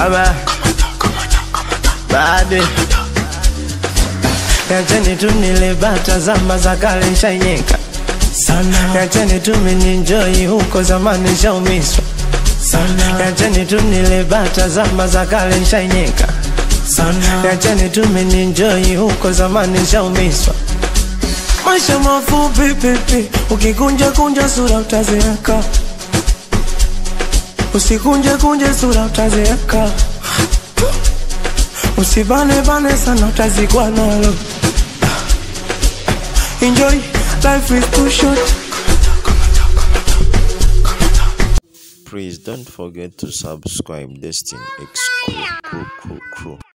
Aba Bade Yacheni tu nile bata zama za kale nshainyenga sana Yacheni tu mininjoi huko zamani shaumiswa sana Yacheni tu nile bata zama za kale nshainyenga sana Yacheni tu mininjoi huko zamani shaumiswa Maisha mafupi pipi, ukikunja kunja sura utazeeka, usikunje kunje sura utazeeka, usibane bane sana utazikwa nalo. Enjoy, life is too short. Please don't forget to subscribe Destin X Crew Crew Crew Crew.